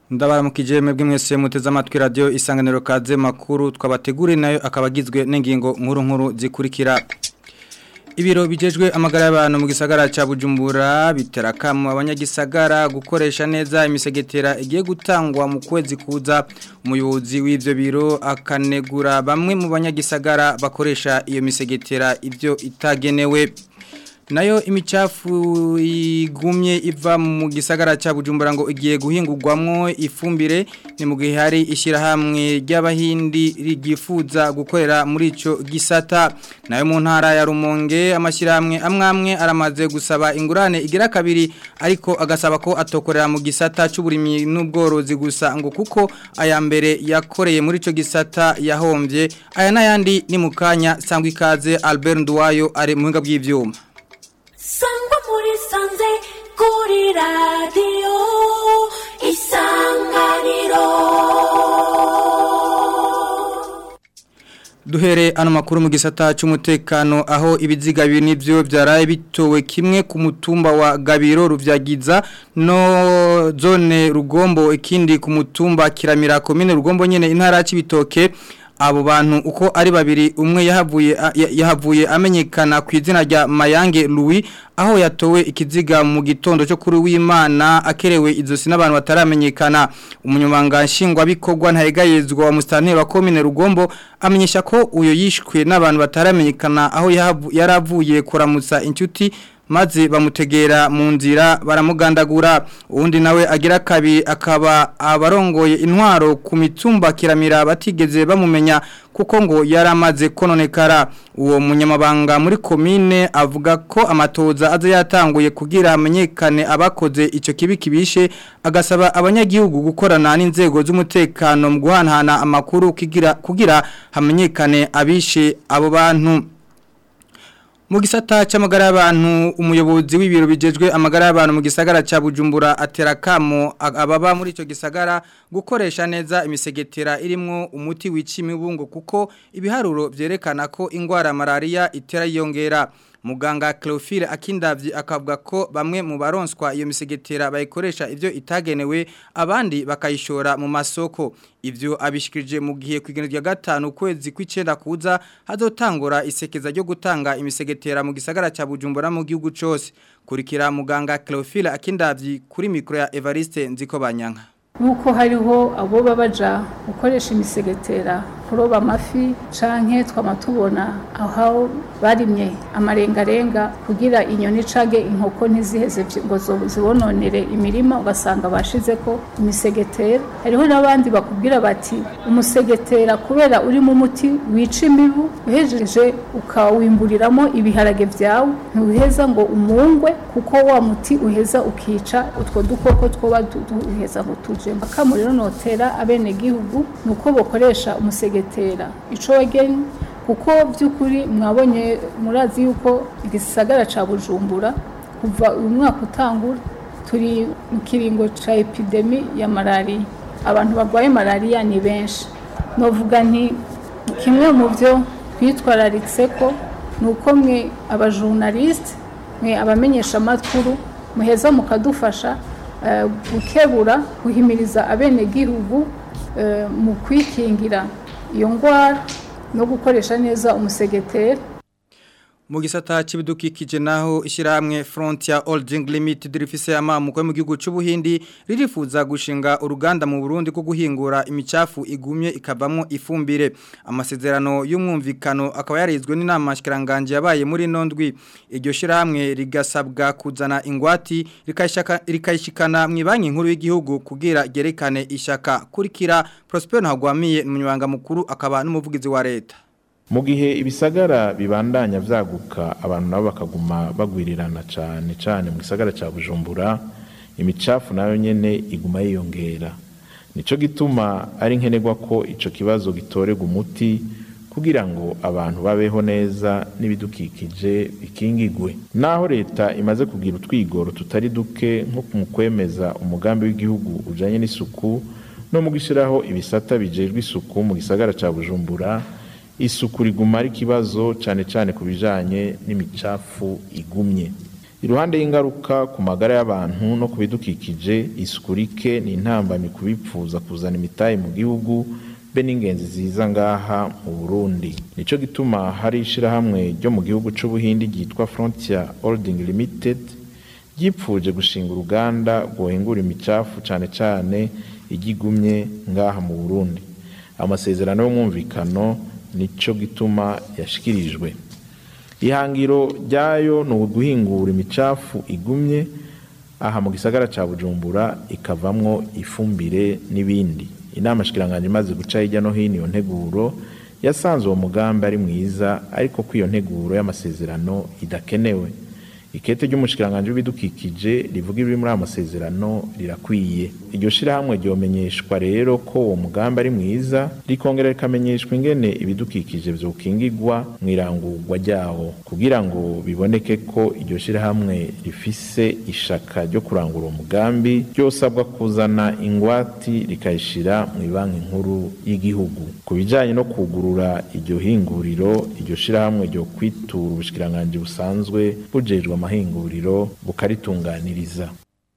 ndabaramukije mwebwe mwese muteze amatwi radio isanganiro kaze makuru twabateguriye nayo akabagizwe n'ingingo nkuru nkuru zikurikira Ibiro bijejwe amagara y'abantu mu gisagara ca Bujumbura biterakamu abanyagisagara gukoresha neza imisegetera igiye gutangwa mu kwezi kuza umuyobozi w'ivyo biro akanegura bamwe mu banyagisagara bakoresha iyo misegetera ivyo itagenewe nayo imicafu igumye iva mu gisagara cya bujumbura ngo igiye guhingurwamwo ifumbire ni mu gihe hari ishyirahamwe ry'abahindi rigifuza gukorera muri icyo gisata nayo mu ntara ya rumonge amashyirahamwe amwe amwe aramaze gusaba ingurane igira kabiri ariko agasaba ko atokorera mu gisata cy'uburimyi n'ubworozi gusa ngo kuko aya mbere yakoreye muri icyo gisata yahombye aya n'ayandi ni mu kanya sangwa ikaze Albert Nduwayo ari mu buhinga bw'ibyuma sangwa muri sanze kuri radiyo isanganiro duhere ano makuru mu gisata cy'umutekano aho ibiziga bibiri nivyo byaraye bitowe kimwe ku mutumba wa Gabiro ruvyagiza no zone rugombo ikindi ku mutumba kiramira komine rugombo nyene intara y'ibitoke abo bantu uko ari babiri umwe yahavuye yahavuye amenyekana ku izina rya Mayange Louis aho yatowe ikiziga mu gitondo cyo kuri w'Imana akerewe izosi n'abantu bataramenyekana umunyamanga nshingwa bikorwa ntayegayezwa wa mustanteri wa commune Rugombo amenyesha ko uyo yishwe n'abantu bataramenyekana aho yaravuye kuramutsa inshuti maze bamutegera mu nzira baramugandagura uwundi nawe agira kabi akaba abarongoye intwaro ku mitumba kiramira batigeze bamumenya kuko ngo yaramaze kononekara uwo munyamabanga muri komine avuga ko amatoza aza yatanguye kugira amenyekane abakoze icyo kibi kibishe agasaba abanyagihugu gukorana n'inzego z'umutekano mu guhanahana amakuru kugira kugira hamenyekane abishe abo bantu mu gisata cy'amagara y'abantu umuyobozi w'ibiro bijejwe amagara y'abantu mu gisagara cya bujumbura aterakamo ababa muri icyo gisagara gukoresha neza imisegetera irimo umuti wica imibungo kuko ibiharuro byerekana ko indwara malariya itera yiyongera muganga Cleophile akindavye akavuga ko bamwe mu baronswa iyo misegetera bayikoresha ivyo itagenewe abandi bakayishora mu masoko ivyo abishikirije mu gihe kwigeno rya gatanu kwezi kw'icenda kuza hazotangura isekeza ryo gutanga imisegetera mu gisagara ca Bujumbura mu gihugu cose kurikira muganga Cleophile akindavye kuri mikro ya Evariste Nziko Banyanka nuko hariho abo babaja gukoresha imisegetera kuroba amafi canke twama tubona aho barimye amarengarenga kugira inyoni canke inkoko ntiziheze ngo zibononere imirima ugasanga bashizeko imisegetera hariho n'abandi bakubwira bati umusegetera kubera urimo umuti wica imibu uhejeje ukawimburiramo ibiharage vyawe ntuheza ngo umungwe kuko wa muti uheza ukica utwo dukoko twoba duheza ngo tuje akamu rero notera abenegihugu ni uko bakoresha umusegetera ico wageni kuko by'ukuri mwabonye murazi yuko igisagara ca bujumbura kuva uyu mwaka utangura turi mu kiringo ca epidemi ya malariya abantu barwaye malariya ni benshi novuga nti kimwe mu byo twitwararitse ko ni uko mwe abajurnaliste mwe abamenyesha amakuru muheza mukadufasha gukebura guhimiriza abenegihugu mu kwikingira iyo ndwara no gukoresha neza umusegetera mu gisata cy'ibidukikije naho ishyirahamwe Frontier Holding Limited rifise amamuko mu gihugu cy'ubuhindi ririfuza gushinga uruganda mu Burundi ko guhingura imicafu igumye ikavamo ifumbire amasezerano y'umwumvikano akaba yarizwe n'inama shikiranganje yabaye muri nondwi iryo shyirahamwe rigasabwa kuzana ingwati rikayishikana mu banki nkuru y'igihugu kugira gerekane ishaka kurikira Prosper Ntagwamiye umunyamabanga mukuru akaba n'umuvugizi wa leta mu gihe ibisagara bibandanya vyaguka abantu nabo bakaguma bagwirirana cane cane mu gisagara ca Bujumbura imicafu nayo nyene iguma yiyongera nico gituma ari nkenerwa ko ico kibazo gitorerwa umuti kugira ngo abantu babeho neza n'ibidukikije bikingigwe naho leta imaze kugira utwigoro tutari duke nko mu kwemeza umugambi w'igihugu ujanye n'isuku no mu gushyiraho ibisata bijejwe isuku mu gisagara ca Bujumbura isuku riguma ari ikibazo cyane cyane ku bijyanye n'imicafu igumye iruhande y'ingaruka ku magara y'abantu no ku bidukikije isuku rike ni intambamyi ku bipfuza kuzana imitahe mu gihugu be n'ingenzi ziza ngaha mu Burundi nico gituma hari ishirahamwe ryo mu gihugu c'ubuhindi ryitwa Frontier Holding Limited ryipfuje gushinga uruganda rwohingura imicafu cane cane igigumye ngaha mu Burundi amasezerano y'umwumvikano nico gituma yashikirijwe ihangiro ryayo ni uguhingura imicafu igumye aha mu gisagara ca Bujumbura ikavamwo ifumbire n'ibindi inama shikiranganje imaze guca hirya no hino iyo nteguro yasanze uwo mugambi ari mwiza ariko ko iyo nteguro y'amasezerano idakenewe ikete ry'umushikiranganje w'ibidukikije rivuga ibiri muri aya masezerano rirakwiye iryo shirahamwe ryomenyeshwa rero ko uwo mugambi ari mwiza rikongera rikamenyeshwa ingene ibidukikije vyokingigwa mw'irangurwa ryawo kugira ngo biboneke ko iryo shirahamwe rifise ishaka ryo kurangura uwo mugambi ryosabwa kuzana ingwati rikayishira mw'ibanki nkuru y'igihugu ku bijanye no kugurura iryo hinguriro iryo shirahamwe ryo kwitura ubushikiranganje busanzwe bujejwe amahinguriro bukaritunganiriza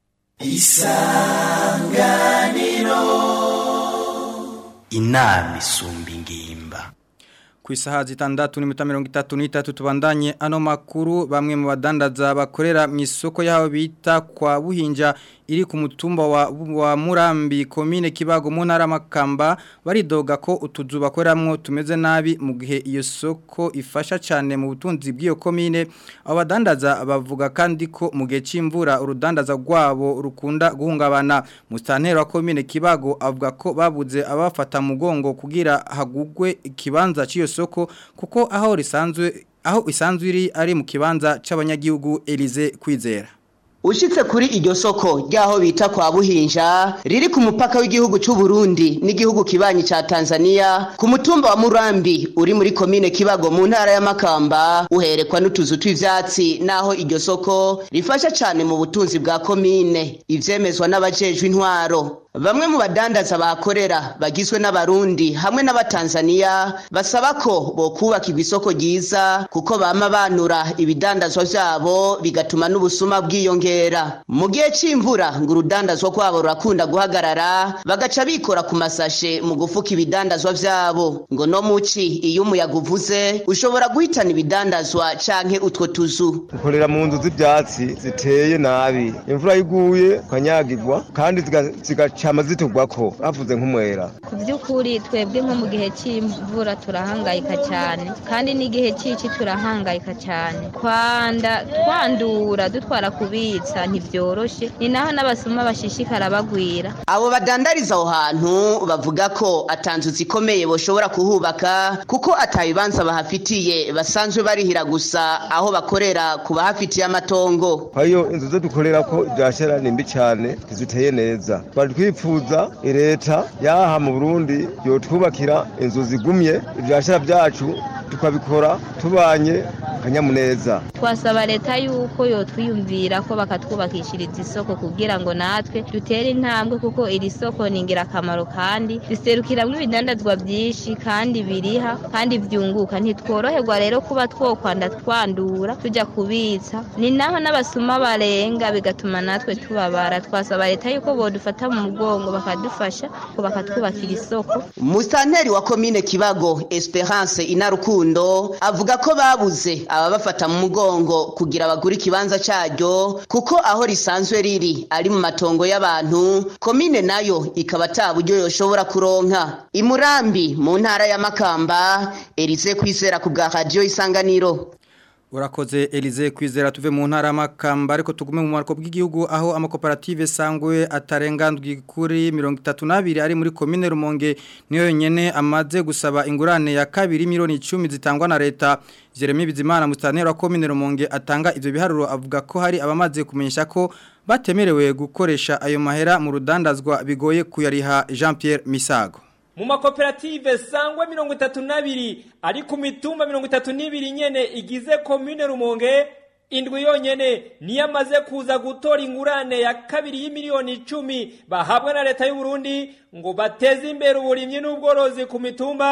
inama isumba ingimba ku isaha zitandatu n'iminota mirongo itatu n'itatu tubandanye ano makuru bamwe mu badandaza bakorera mu isoko y'aho bita kwa buhinja iri ku mutumba wa, wa Murambi komine Kibago mu ntara Makamba baridoga ko utuzu bakoreramwo tumeze nabi mu gihe iyo soko ifasha cyane mu butunzi bw'iyo komine abadandaza bavuga kandi ko mu gihe c'imvura urudandaza rwabo rukunda guhungabana mustantero wa komine Kibago avuga ko babuze abafata mugongo kugira hagugwe ikibanza cy'iyo soko kuko aho risanzwe aho isanzwe iri ari mu kibanza c'abanyagihugu Elize kwizera Ushitse kuri iryo soko ryaho bita kwa Buhinja riri ku mupaka w'igihugu c'u Burundi n'igihugu kibanyi ca Tanzania ku mutumba wa Murambi uri muri komine Kibago mu ntara ya Makamba uherekwa n'utuzu tw'ivyatsi naho iryo soko rifasha cane mu butunzi bwa komine ivyemezwa n'abajejwe intwaro Bamwe mu badandaza bakorera bagizwe n'abarundi hamwe n'abatanzania basaba ko bokubakirwa isoko ryiza kuko bama banura ibidandazwa vyabo bigatuma n'ubusuma bwiyongera mu gihe c'imvura ngo urudandazwa rwabo rurakunda guhagarara bagaca bikora ku masashe mu gufuka ibidandazwa vyabo ngo no muci iyo umuyaga uvuze ushobora guhitana ibidandazwa canke utwo tuzu dukorera mu nzu z'ivyatsi ziteye nabi imvura yiguye ukanyagirwa kandi zigaca cama zitugwako havuze nk'umwera ku by'ukuri twebwe nko mu gihe cy'imvura turahangayika cyane kandi n'igihe cy'iki turahangayika cyane kwanda twandura dutwara kubitsa ntibyoroshe ni naho n'abasuma bashishikara bagwira abo badandariza aho hantu bavuga ko atanzu zikomeye boshobora kuhubaka kuko atabibanza bahafitiye basanzwe barihira gusa aho bakorera ku bahafitiye amatongo kwayo inzu zo dukorera ko ibyashara ni mbi cyane ntiziteye neza twari twifuza leta yaha mu burundi yotwubakira inzu zigumye ibyashara byacu tukabikora tubanye akanyamuneza twasaba leta yuko yotwiyumvira ko bakatwubakishiriza isoko kugira ngo natwe dutere intambwe kuko iri soko ni ingirakamaro kandi riserukiramo ibidandazwa byinshi kandi biriha kandi byunguka ntitworoherwa rero kuba twokwanda twandura tujya kubitsa ni naho n'abasuma barenga bigatuma natwe tubabara twasaba leta yuko bodufata mu mugongo bakadufasha ko bakatwubakira isoko musanteri wa komine kibago esperance inarukundo avuga ko babuze ababafata mu mugongo kugira bagure ikibanza cyaryo kuko aho risanzwe riri ari mu matongo y'abantu komine nayo ikaba ata buryo yoshobora kuronka imurambi mu ntara ya makamba erize kwizera ku bwa radiyo isanganiro Urakoze Elize kwizera tuve mu ntara makamba ariko tugume mu marko bw'igihugu aho amakoperative sangwe atarengandwi kuri 32 ari muri commune Rumonge niyo yonyene amaze gusaba ingurane ya kabiri miliyoni 10 zitangwa na leta Jeremy Bizimana mustanera wa commune Rumonge atanga ivyo biharuro avuga ko hari abamaze kumenyesha ko batemerewe gukoresha ayo mahera mu rudandazwa bigoye kuyariha Jean Pierre Misago mu makoperative sangwa mirongo itatu n'abiri ari ku mitumba mirongo itatu n'ibiri nyene igize komine rumonge indwi yonyene niyo amaze kuza gutora ingurane ya kabiri y'imiliyoni icumi bahabwa na leta y'uburundi ngo bateze imbere uburimyi n'ubworozi ku mitumba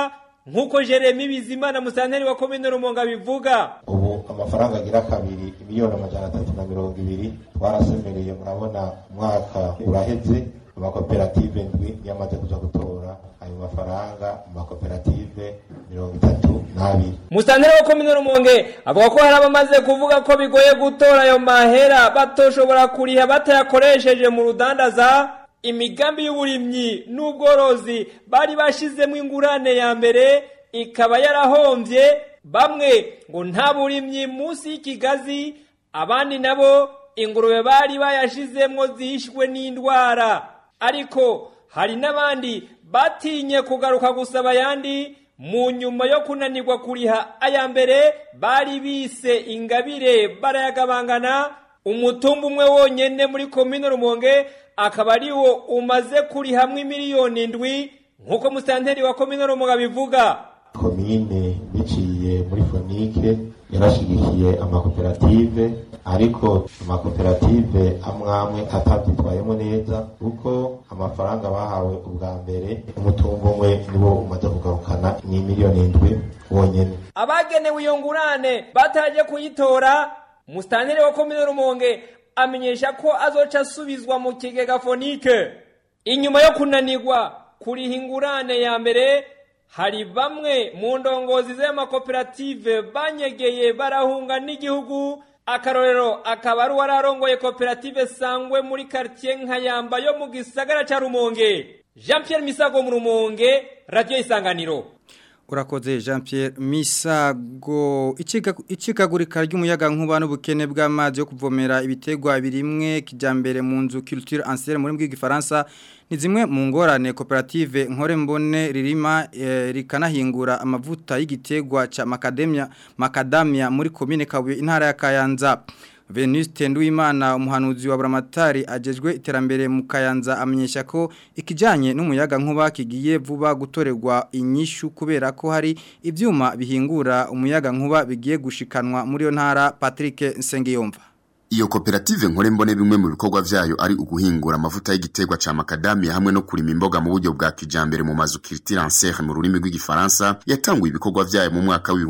nk'uko Jeremy Bizimana musanteri wa komine Rumonge bivuga ubu amafaranga agira kabiri miliyoni amajana atatu na mirongo ibiri twarasemereye murabona umwaka uraheze amakoperative ndwi yamaze kuja gutora ayo mafaranga mu makoperative mirongo itatu n'abiri musanteri wa komine Rumonge avuga ko hari abamaze kuvuga ko bigoye gutora ayo mahera batoshobora kuriha batayakoresheje mu rudandaza imigambi y'uburimyi n'ubworozi bari bashizemo ingurane ya mbere ikaba yarahombye bamwe ngo nta burimyi munsi y'ikigazi abandi nabo ingurube bari bayashizemwo zishwe n'indwara ariko hari n'abandi batinye kugaruka gusaba ayandi mu nyuma yo kunanirwa kuriha aya mbere bari bise ingabire barayagabangana umutumba umwe wonyene muri komine rumonge akaba ari wo umaze kurihamwe miliyoni indwi nk'uko musanteri wa komine rumonge abivuga komine biciye muri fonike yarashigikiye amakoperative ariko amakoperative amwe amwe atabyitwayemo neza kuko amafaranga bahawe ubwa mbere umutungo umwe niwo umaze kugarukana ni miliyoni indwi wonyene abagenewe iyo ngurane bataje kuyitora musitanteri wa komine rumonge amenyesha ko azoca asubizwa mu kigega fonike inyuma yo kunanirwa kuriha ingurane ya mbere hari bamwe mu ndongozi z'amakoperative banyegeye barahunga n'igihugu akarorero akaba ari uwararongoye koperative sangwe muri quartier nkayamba yo mu gisagara ca rumonge jean pierre misago mu rumonge radiyo isanganiro urakoze jean Pierre misago icikagurika ry'umuyaga nkuba n'ubukene bw'amazi yo kuvomera ibitegwa birimwe kijyambere mu nzu culture ancienne muri bw'igifaransa ni zimwe mu ngorane koperative nkore mbone ririma e, rikanahingura amavuta y'igitegwa ca macadamia macadamia muri commune Kabuye intara ya Kayanza Venuste Nduwimana umuhanuzi wa Buramatari agejwe iterambere mu Kayanza amenyesha ko ikijanye n'umuyaga nkuba kigiye vuba gutorerwa inyishu kubera ko hari ivyuma bihingura umuyaga nkuba bigiye gushikanwa muri yo ntara Patrick Nsengiyumva Iyo koperative nkore mbone bimwe mu bikorwa vyayo ari uguhingura amavuta y'igiterwa ca macadamia hamwe no kurima imboga mu buryo bwa kijambere mu mazu culture ancienne mu rurimi rw'igifaransa yatanguye ibikorwa vyayo mu mwaka wa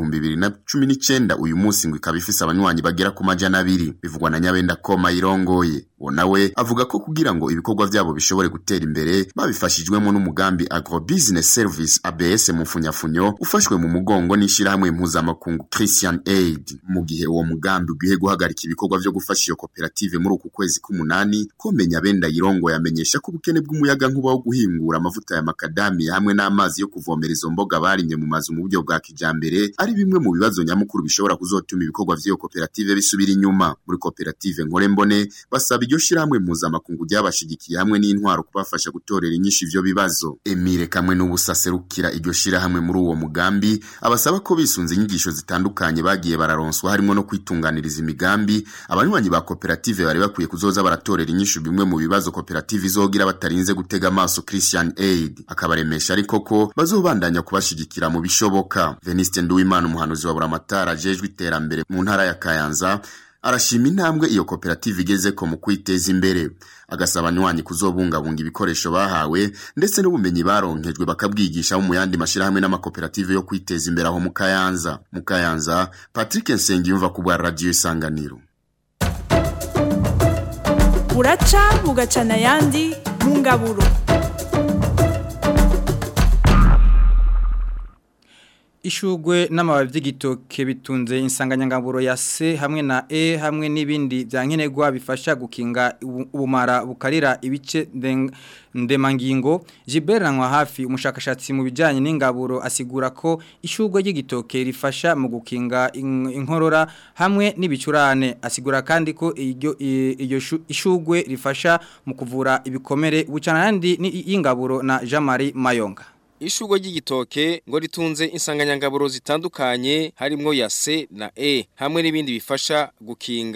2019 uyu munsi ngo ikaba ifise abanywanyi bagera ku majana abiri bivugwa na Nyabenda Koma irongoye uwo nawe avuga ko kugira ngo ibikorwa vyabo bishobore gutera imbere babifashijwemo n'umugambi agro business service ABS mu funyafunyo ufashwe mu mugongo n'ishirahamwe mpuzamakungu Christian Aid mu gihe uwo mugambi ugiye guhagarika ibikorwa vyo gufasha iyo koperative muri uku kwezi k'umunani komenya benda yirongo yamenyesha ko ubukene bw'umuyaga nkuba wo guhingura amavuta ya makadamia hamwe n'amazi yo kuvomera izo mboga barimye mu mazu mu buryo bwa kijambere ari bimwe mu bibazo nyamukuru bishobora kuzotuma ibikorwa vy'iyo koperative bisubira inyuma muri koperative nkore mbone basaba iryo shirahamwe mpuzamakungu ryabashigikiye hamwe n'intwaro kubafasha gutorera inyinshi ivyo bibazo Emile kamwe n'ubusaserukira iryo shirahamwe muri uwo mugambi abasaba ko bisunze inyigisho zitandukanye bagiye bararonswa harimo no kwitunganiriza imigambi abanywanyi ba koperative bari bakwiye kuzoza baratorera inyishu bimwe mu bibazo koperative izogira batarinze gutega amaso Christian Aid akabaremesha ariko ko bazobandanya kubashigikira mu bishoboka Veniste Nduwimana umuhanuzi wa Buramatara ajejwe iterambere mu ntara ya Kayanza arashima intambwe iyo koperative igeze ko mu kwiteza imbere agasaba abanywanyi kuzobungabunga ibikoresho bahawe ndetse n'ubumenyi baronkejwe bakabwigisha mu yandi mashirahamwe n'amakoperative yo kwiteza imbere aho mu Kayanza mu Kayanza Patrick Nsengiyumva ku bwa radio isanganiro buraca bugacana ayandi mu ngaburo ishugwe n'amababi by'igitoke bitunze insanganyangaburo ya C hamwe na E hamwe n'ibindi byankenerwa bifasha gukinga ubumara bukarira ibice ndemangingo Jiberanwa hafi umushakashatsi mu bijyanye n'ingaburo asigura ko ishugwe ry'igitoke rifasha mu gukinga inkorora hamwe n'ibicurane asigura kandi ko iryo iryo ishugwe rifasha mu kuvura ibikomere bucana kandi y'ingaburo na Jean Marie Mayonga Ishugo ry'igitoke ngo ritunze insanganyangaburo zitandukanye harimo ya C na E hamwe n'ibindi bifasha gukinga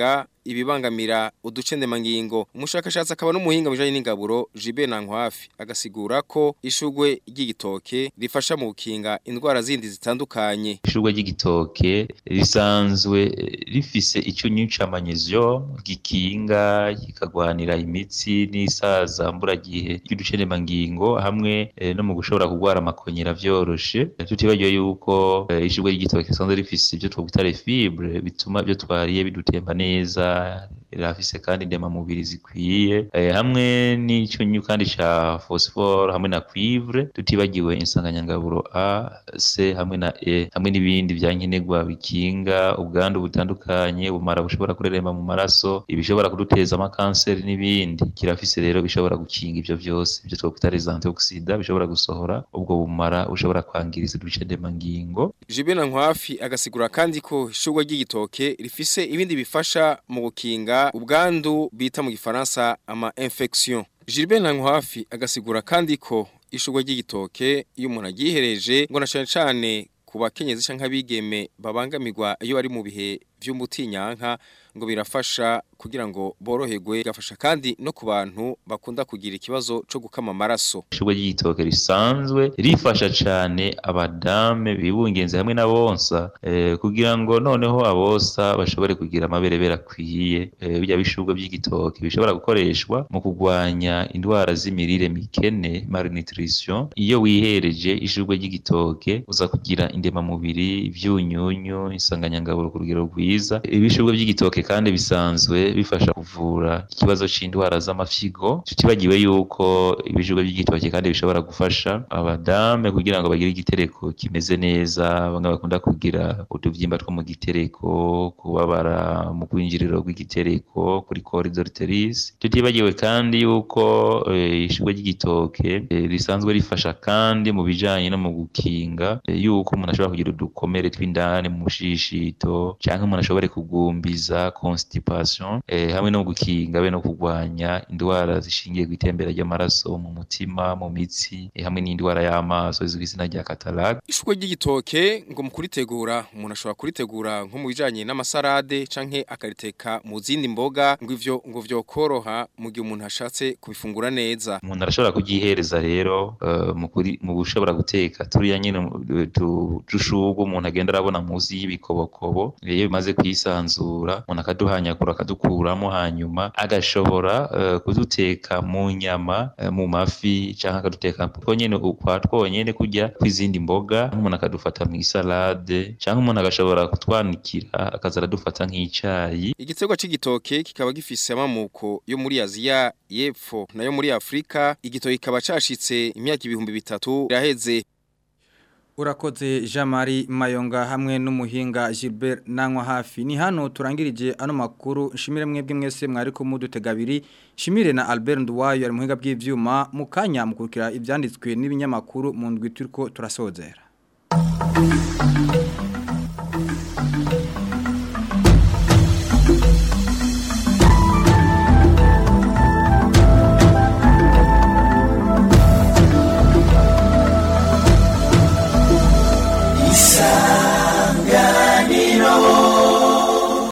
ibibangamira uducendemangingo umushakashatsi akaba n'umuhinga bijanye n'ingaburo Jibe Nankwafi agasigura ko ishugwe ry'igitoke rifasha mu gukinga indwara zindi zitandukanye ishurwe ry'igitoke risanzwe rifise icyunyu ca magnesium gikinga kikagwanira imitsi n'isaza mburagihe ry'uducendemangingo hamwe eh, no mu gushobora kugwara amakonyera vyoroshe tutibagiwe yuko eh, ishurwe ry'igitoke risanzwe rifise ibyo twakwita les fibres bituma ibyo twariye bidutemba neza rirafise kandi ndemamubiri zikwiye eh, hamwe n'icyunyu kandi ca phosphore hamwe na cuivre tutibagiwe insanganyangaburo A C hamwe na E hamwe n'ibindi byankenerwa bikinga ubwandu butandukanye ubumara bushobora kureremba mu maraso ibishobora kuduteza amakanseri n'ibindi kirafise rero bishobora gukinga ivyo vyose ibyo twakwita les antioxidants bishobora gusohora ubwo bumara bushobora kwangiriza uducendemangingo Jibe Nankwafi agasigura kandi ko ishugwe ry'igitoke rifise ibindi bifasha mu gukinga ubwandu bita mu gifaransa ama infection Gilbert Nankwafi agasigura kandi ko ishugwe ry'igitoke iyo umuntu agihereje ngo na cyane cyane ku bakenyezi canke abigeme babangamirwa iyo bari mu bihe vy'umutinyanka ngo birafasha kugira ngo boroherwe gafasha kandi no ku bantu bakunda kugira ikibazo co gukama amaraso ishurwe ry'igitoke risanzwe rifasha cane abadame bibungenze hamwe n'abonsa eh, kugira ngo noneho abosa bashobore kugira amaberebere akwiye eh, bijya bishurwe by'igitoke bishobora gukoreshwa mu kugwanya indwara z'imirire mikene malnutrition iyo wihereje ishurwe ry'igitoke uza kugira indemamubiri ivyunyunyu insanganyangaburo ku rugero rwiza ibishurwe by'igitoke kandi bisanzwe bifasha kuvura ikibazo c'indwara z'amafyigo tutibagiwe yuko ibijurwe by'igitoke kandi bishobora gufasha abadame kugira ngo bagire igitereko kimeze neza bamwe bakunda kugira utuvyimba two mu gitereko kubabara mu kwinjiriro rw'igitereko kuri corridor uterus tutibagiwe kandi yuko eh, ishurwe ry'igitoke eh, risanzwe rifasha kandi mu bijanye no mu gukinga eh, yuko umuntu ashobora kugira udukomere tw'indani mu mushishito canke umuntu ashobore kugumbiza constipation eh, hamwe no gukinga be no kugwanya indwara zishingiye ku itembera ry'amaraso mu mutima mu mitsi eh, hamwe n'indwara y'amaso izwi izina rya cataract ishugwe ry'igitoke ngo mu kuritegura umuntu ashobora kuritegura nko mu bijanye n'amasarade canke akariteka mu zindi mboga ngo ivyo ngo vyokoroha mu gihe umuntu ashatse kubifungura neza umuntu arashobora kugihereza rero uh, mu kuri mu gushobora guteka turiya nyine uh, tu- dushurwe umuntu agenda arabona muzi y'ibikobokobo iyo bimaze kwisanzura umuntu akaduhanyagura akadukuramo hanyuma agashobora uh, kuduteka mu nyama uh, mu mafi canke akaduteka two nyene ukwa twonyene kurya kw'izindi mboga umuntu akadufata mu isalade canke umuntu agashobora kutwanikira akaza aradufata nk'icayi igiterwa c'igitoke kikaba gifise amamuko yo muri Aziya y'epfo nayo muri Afrika igitoke kikaba cashitse imyaka ibihumbi bitatu iraheze Urakoze Jean-Marie Mayonga hamwe n'umuhinga Gilbert Nankwa hafi ni hano turangirije ano makuru nshimire mwebwe mwese mwari ko mudutega abiri shimire na Albert Nduwayo ari muhinga bw'ivyuma mukanya mukurikira ivyanditswe n'ibinyamakuru mu ndwi turiko turasozera